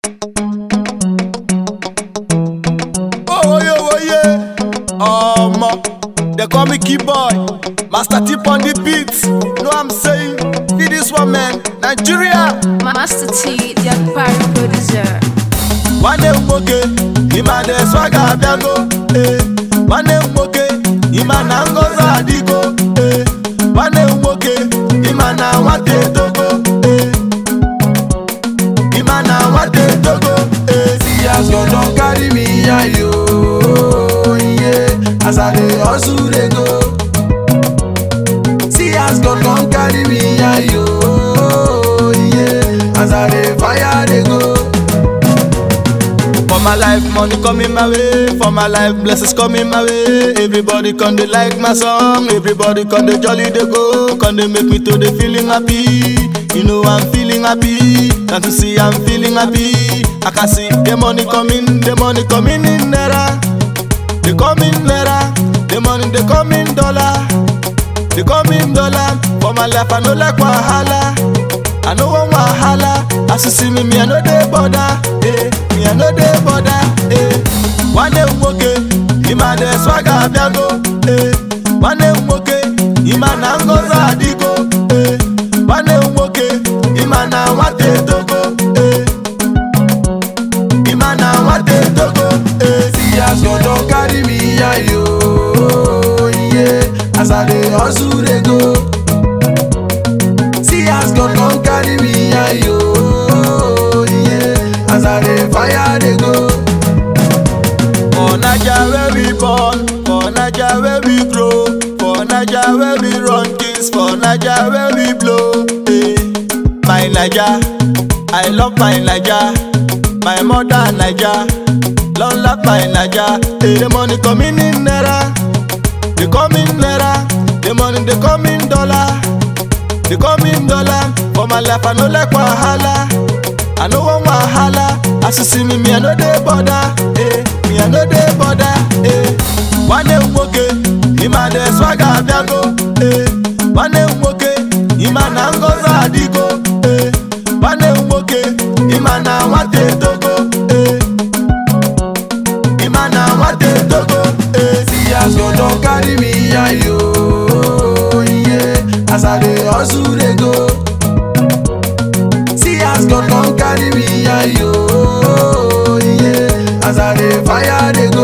Oye oye, ọmọ, they call me key boy, master tip on the beat. Know I'm saying, feel this one man, Nigeria. Master T, the Akpari producer. Nwanne m nwoke, ịma na swaga abịago, eh. Nwanne m nwoke, ịma na ngọzi adịgo, eh. Nwanne m nwoke, ịma na nwata etogo, eh. Ịma na nwata etogo, eh. See as God don carry me high yo, yeah. As I dey hustle dey go. See as God don carry me high yo, yeah. As I dey fire dey go. For my life, money coming my way. For my life, blessings coming my way. Everybody come they like my song. Everybody come they jolly they go. Come they make me to the feeling happy. You know I'm feeling happy. Can't you see I'm feeling happy? I can see the money coming, the money coming in naira. They coming naira. The money they coming dollar. They coming dollar. For my life, I no like wahala. I no want wahala. As you see me, me I no dey bother. Eh, me I no dey bother. Eh, nwanne m nwoke, ịma na swaga abịago. Eh, nwanne m nwoke, ịma na ngọzi adịgo. Eh, nwanne m nwoke, ịma na nwata etogo. Eh, ịma na nwata etogo. Eh, See as God don carry me high yo, yeah. As I dey hustle dey go. See as God don carry me high yo, yeah. As I dey fire dey go. For Naija where we born, for Naija where we grow, for Naija where we run things, for Naija where we blow. Hey, my Naija, I love my Naija, my mother Naija, long life my Naija. Hey, the money coming in naira, they come in naira, the money they come in dollar, they come in dollar. For my life I no like wahala. I no want wahala. As you see me, me I no dey bother. Eh, me I no dey bother. Eh, nwanne m nwoke, ịma na swaga abịago. Eh, nwanne m nwoke, ịma na ngọzi adịgo. Eh, nwanne m nwoke, ịma na nwata etogo. Eh, ịma na nwata etogo. Eh, See as God don carry me high yo, yeah. As I dey hustle dey go. See as God don carry me high yo, yeah. As I dey fire dey go.